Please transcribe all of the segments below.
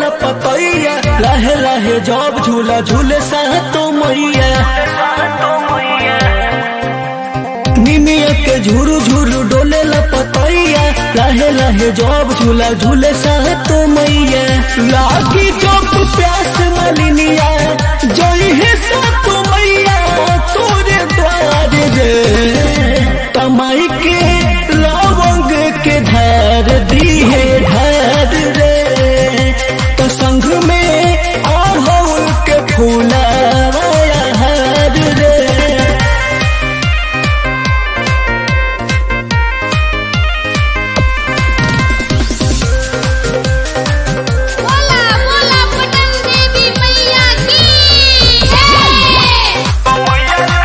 पतैया लाहे लाहे जब झूला झूले सा तो मैया निमिया के झुरु झुरु डोले ला पतैया लाहे लाहे जब झूला झूले सा तो मैया लागी जब प्यास मलिनिया जोई है सा तो मैया तोरे द्वार रे तमाई के लवंग के धार दी है धार रे तो संग में अड़हुल के फूला हार रे बोला बोला पटन देवी मैया की जय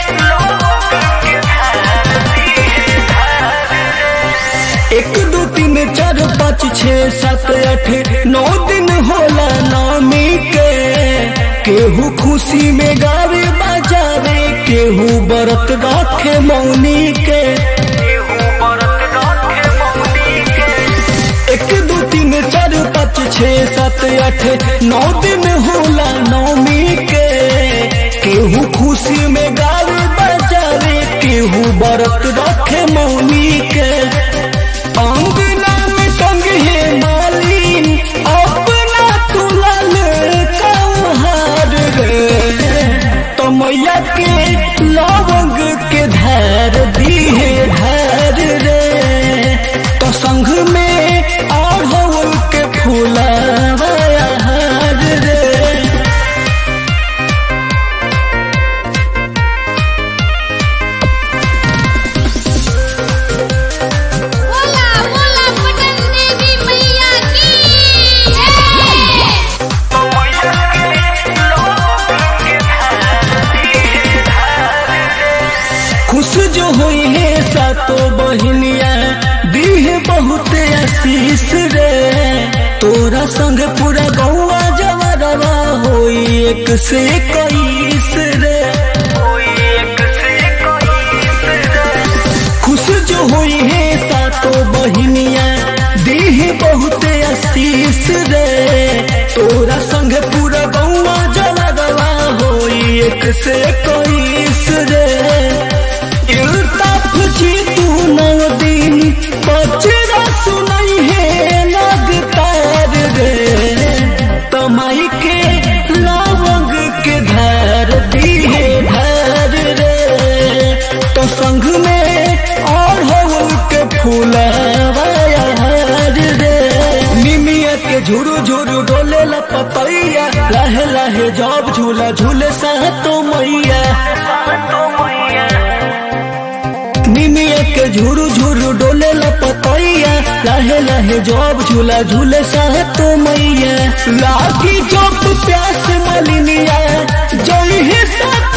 एक दो तीन चार पाँच छः सात आठ नौ दिन होला नामी के केहू खुशी में गावे बजावे केहू बरत रखे मौनी के एक दो तीन चार पाँच छः सात आठ नौ दिन होला नौमी के केहू खुशी में गावे बजावे केहू बरत रखे मौनी के अंगना में टंगे मालिन अपना तुलल कौहार रे तो मैया के लवंग के धार दी है धार रे तो संग में अड़हुल के फूला हार रे बोला बोला पटन देवी मैया की जय खुश जो हुई है सातो बहनिया दी है बहुत आशीष रे तोरा संग पूरा गौआ जवरवा होई एक से कईस रे खुश जो हुई है सातो बहनिया दी है बहुत आशीष रे तोरा संग पूरा गौआ जवरवा होई एक से कईस रे इल्ताफ जी तू नौ दिन बचरा सुनाई है लगतार रे तमाई के लवंग के धार दी है धार रे तो संग में अड़हुल के फूला हार रे निमिया के झुरु झुरु डोले ला पतैया लाहे लाहे जब झूला झूले सा तो मैया निमिया के झुरु झुरु डोले ला पतैया लाहे लाहे जब झूला झूले सा तो मैया लागी जब प्यास मलिनिया जोई है सा